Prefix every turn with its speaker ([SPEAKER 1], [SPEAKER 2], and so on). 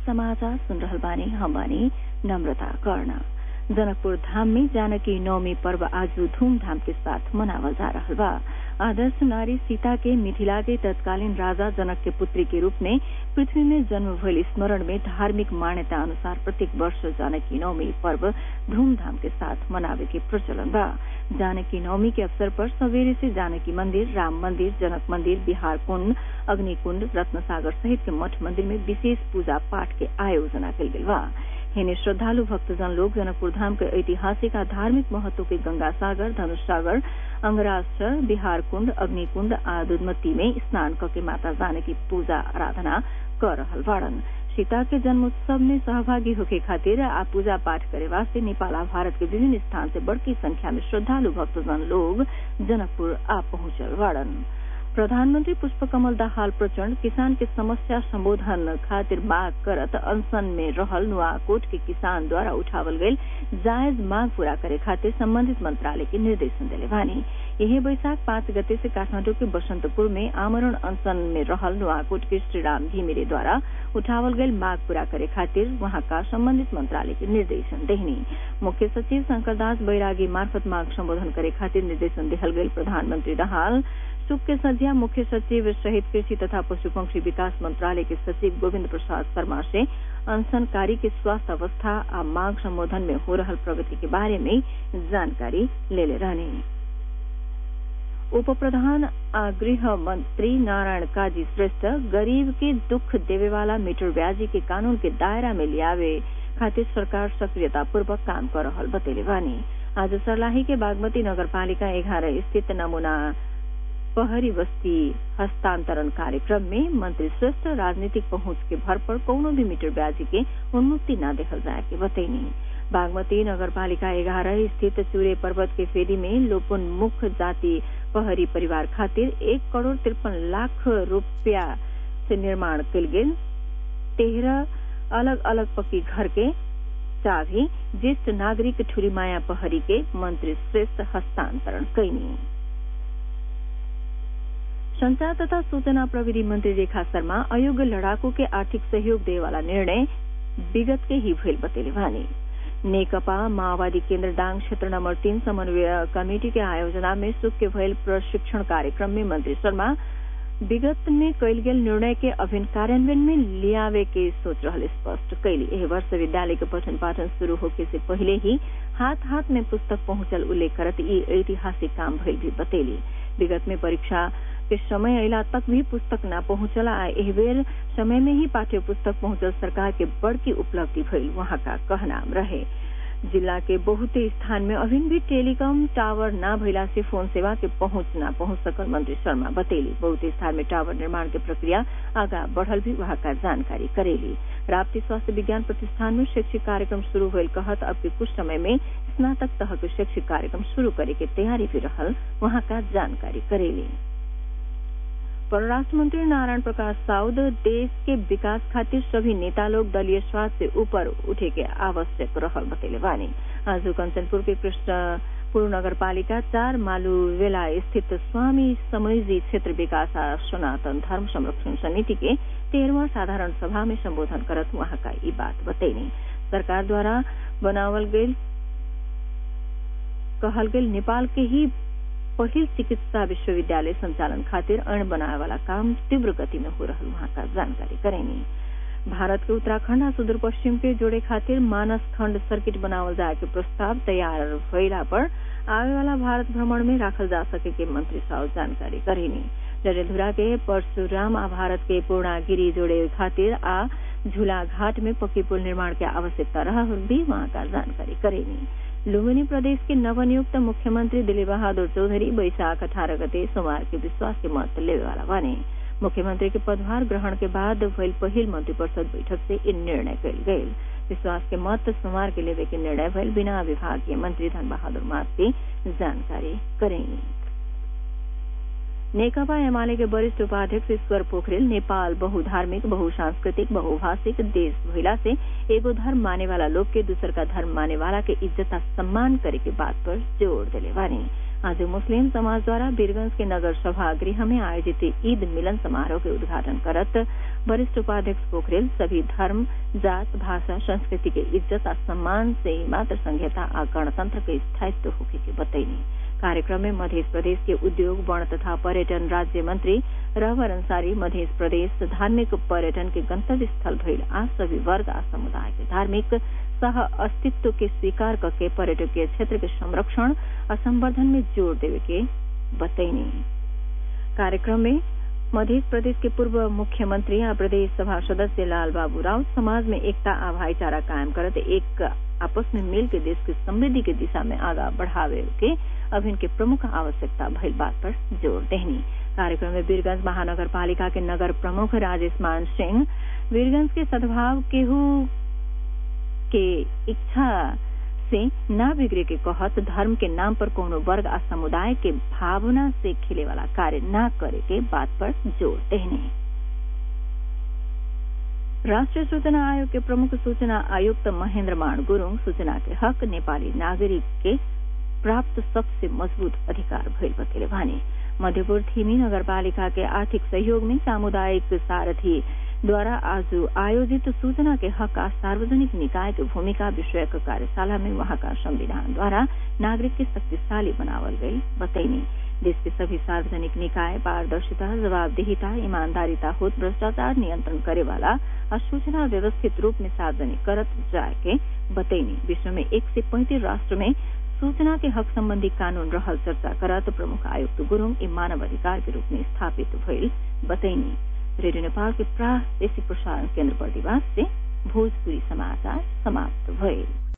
[SPEAKER 1] समाचार सुन रहल बानी हम बानी नम्रता कर्ण जनकपुर धाम में जानकी नवमी पर्व आज धूमधाम के साथ मनावल जा रहल बा आदर्श नारी सीता के मिथिला के तत्कालीन राजा जनक के पुत्री के रूप में पृथ्वी में जन्म भइल स्मरण में धार्मिक मान्यता अनुसार प्रत्येक वर्ष जानकी नवमी पर्व धूमधाम के साथ मनावे के प्रचलन बा जानकी नवमी के अवसर पर सवेरे से जानकी मंदिर राम मंदिर जनक मंदिर बिहार कुंड अग्निकुंड रत्नसागर सहित के मठ मंदिर में विशेष पूजा पाठ के आयोजना कल गेल बा हिने श्रद्धालु भक्तजन लोग जनकपुर धाम के ऐतिहासिक आ धार्मिक महत्व के गंगा सागर धनुष सागर अंगरास्त्र बिहार कुंड अग्निकुंड आ दुधमती में स्नान करके माता जानकी पूजा आराधना कर रहल बाड़न सीता के जन्मोत्सव में सहभागी होके खातिर आ पूजा पाठ करे वास्ते नेपाल आ भारत के विभिन्न स्थान से बड़की संख्या में श्रद्धालु भक्तजन लोग जनकपुर आ पहुंचल बाड़न प्रधानमंत्री पुष्पकमल दाहाल प्रचण्ड किसान के समस्या संबोधन खातिर मांग करत अनशन में रहल नुआकोट के किसान द्वारा उठावल गईल जायज मांग पूरा करे खातिर संबंधित मंत्रालय के निर्देशन दिले बानी यही बैशाख पांच गते से काठमांडू के बसंतपुर में आमरण अनशन में रहल नुआकोट के श्रीराम घिमिरे द्वारा उठावल गईल मांग पूरा करे खातिर वहां का संबंधित मंत्रालय के निर्देशन देहनी मुख्य सचिव शंकरदास बैरागी मार्फत मांग संबोधन करे खातिर निर्देशन दिहल गईल प्रधानमंत्री दाहाल सुख के संध्या मुख्य सचिव सहित कृषि तथा पशु पंक्षी विकास मंत्रालय के सचिव गोविंद प्रसाद शर्मा से अनशनकारी के स्वास्थ्य अवस्था आ मांग संबोधन में हो रहल प्रगति के बारे में जानकारी ले ले रहने उप प्रधान आ गृह मंत्री नारायण काजी श्रेष्ठ गरीब के दुख देवे वाला मीटर ब्याजी के कानून के दायरा में लियावे खातिर सरकार सक्रियतापूर्वक काम कर रहल बतेले बानी आज सर्लाही के बागमती नगरपालिका एघारह स्थित नमूना पहरी बस्ती हस्तांतरण कार्यक्रम में मंत्री श्रेष्ठ राजनीतिक पहुंच के भर पर कौनो भी मीटर ब्याजी के उन्मुक्ति न देखल जाए के बतैनी बागमती नगरपालिका एघारह स्थित चूरे पर्वत के फेरी में लोपोन्मुख जाति पहरी परिवार खातिर एक करोड़ तिरपन लाख रूपया से निर्माण कल गेल तेरह अलग अलग पक्की घर के चाभी ज्येष्ठ नागरिक ठुरीमाया पहरी के मंत्री श्रेष्ठ हस्तांतरण कैनी संचार तथा सूचना प्रविधि मंत्री रेखा शर्मा अयोग्य लड़ाकू के आर्थिक सहयोग दे वाला निर्णय विगत के ही भइल बतेले भानी नेकपा माओवादी केन्द्र डांग क्षेत्र नंबर तीन समन्वय कमेटी के आयोजना में सुख के भयल प्रशिक्षण कार्यक्रम में मंत्री शर्मा विगत में कयल गेल निर्णय के अभिन्न कार्यान्वयन में लियावे के सोच रहल स्पष्ट कैली एह वर्ष विद्यालय के पठन पाठन शुरू होके से पहले ही हाथ हाथ में पुस्तक पहुंचल उल्लेख करत ई ऐतिहासिक काम भइल भी बतेली विगत में परीक्षा के समय अला तक भी पुस्तक न पहुंचला आ एह बेर समय में ही पाठ्य पुस्तक पहुंचल सरकार के बड़की उपलब्धि भइल वहां का कहनाम रहे जिला के बहुते स्थान में अभी भी टेलीकॉम टावर न भइला से फोन सेवा के पहुंच न पहुंच सकल मंत्री शर्मा बतेली बहुते स्थान में टावर निर्माण के प्रक्रिया आगा बढ़ल भी वहां का जानकारी करेली राप्ती स्वास्थ्य विज्ञान प्रतिष्ठान में शैक्षिक कार्यक्रम शुरू होल कहत अब के कुछ समय में स्नातक तह के शैक्षिक कार्यक्रम शुरू करे के तैयारी भी रहल वहां का जानकारी करेली परराष्ट्र मंत्री नारायण प्रकाश साउद देश के विकास खातिर सभी नेता लोग दलीय स्वार्थ से ऊपर उठे के आवश्यक रहल बतेले बानी आज कंचनपुर के कृष्णपुर नगर पालिका चार मालूवेला स्थित स्वामी समयजी क्षेत्र विकास सनातन धर्म संरक्षण समिति के तेरहवा साधारण सभा में संबोधन करत वहां का ये बात बतैनी सरकार द्वारा बनावल गई कहल गई नेपाल के ही पहिल चिकित्सा विश्वविद्यालय संचालन खातिर अण बनाए वाला काम तीव्र गति में हो रहा वहां का जानकारी करेनी भारत के उत्तराखंड आ सुदूर पश्चिम के जोड़े खातिर मानस खंड सर्किट बनावल जाए के प्रस्ताव तैयार भइला पर आवे वाला भारत भ्रमण में राखल जा सके के मंत्री साहब जानकारी करेनी डरेधुरा के परशुराम आ भारत के पूर्णागिरी जोड़े खातिर आ झूला घाट में पक्की पुल निर्माण की आवश्यकता रहा भी वहां का जानकारी करेनी लुम्बिनी प्रदेश के नवनियुक्त मुख्यमंत्री दिलीप बहादुर चौधरी बैशाख अठारह गते सोमवार के विश्वास के मत लेवे वाला बने मुख्यमंत्री के पदभार ग्रहण के बाद भइल पहिल मंत्रिपरिषद बैठक से इन निर्णय कल गये विश्वास के मत सोमवार के लेवे के निर्णय भइल बिना विभागीय मंत्री धन बहादुर मास्ती जानकारी करेंगे नेकपा एमाले के वरिष्ठ उपाध्यक्ष ईश्वर पोखरेल नेपाल बहुधार्मिक बहुसांस्कृतिक बहुभाषिक देश भइला से एगो धर्म माने वाला लोग के दूसर का धर्म माने वाला के इज्जत आ सम्मान करे के बात पर जोर दिले बानी आज मुस्लिम समाजद्वारा वीरगंज के नगर सभा गृह में आयोजित ईद मिलन समारोह के उद्घाटन करत वरिष्ठ उपाध्यक्ष पोखरेल सभी धर्म जात भाषा संस्कृति के इज्जत और सम्मान से मात्र संहिता आ गणतंत्र के स्थायित्व होके के बतैनी कार्यक्रम में मध्य प्रदेश के उद्योग वन तथा पर्यटन राज्य मंत्री रहवर अंसारी मध्य प्रदेश धार्मिक पर्यटन के गंतव्य स्थल भइल आ सभी वर्ग आ समुदाय के धार्मिक सह अस्तित्व के स्वीकार करके पर्यटकीय क्षेत्र के संरक्षण और संवर्धन में जोर देवे के बतैनी कार्यक्रम में मध्य प्रदेश के पूर्व मुख्यमंत्री और प्रदेश सभा सदस्य लाल बाबू राव समाज में एकता आ भाईचारा कायम करते एक आपस में मिल के देश की समृद्धि के दिशा में आगा बढ़ावे के अभियान के प्रमुख आवश्यकता भइल बात पर जोर देनी कार्यक्रम में वीरगंज महानगर पालिका के नगर प्रमुख राजेश मान सिंह वीरगंज के सद्भाव केहू के इच्छा से न बिगड़े के कहत धर्म के नाम पर कोनो वर्ग आ समुदाय के भावना से खिले वाला कार्य न करे के बात पर जोर देने राष्ट्रीय सूचना आयोग के प्रमुख सूचना आयुक्त महेन्द्र मान गुरूङ सूचना के हक नेपाली नागरिक के प्राप्त सबसे मजबूत अधिकार भइल बतेले भने मध्यपुर थिमी नगरपालिका के आर्थिक सहयोग में सामुदायिक सारथी द्वारा आज आयोजित सूचना के हक का सार्वजनिक निकाय की भूमिका विषयक कार्यशाला में वहां का संविधान द्वारा नागरिक के शक्तिशाली बनावल गई बतैनी देश के सभी सार्वजनिक निकाय पारदर्शिता जवाबदेहिता ईमानदारिता होत भ्रष्टाचार नियंत्रण करे वाला और सूचना व्यवस्थित रूप में सार्वजनिक करत जाए के बतैनी विश्व में एक से पैंतीस राष्ट्र में सूचना के हक संबंधी कानून रहल चर्चा करत प्रमुख आयुक्त गुरूङ ई मानव अधिकार के रूप में स्थापित भइल बतैनी रेडियो नेपाल के प्रादेशिक प्रसारण केन्द्र बर्दिवास से भोजपुरी समाचार समाप्त भइल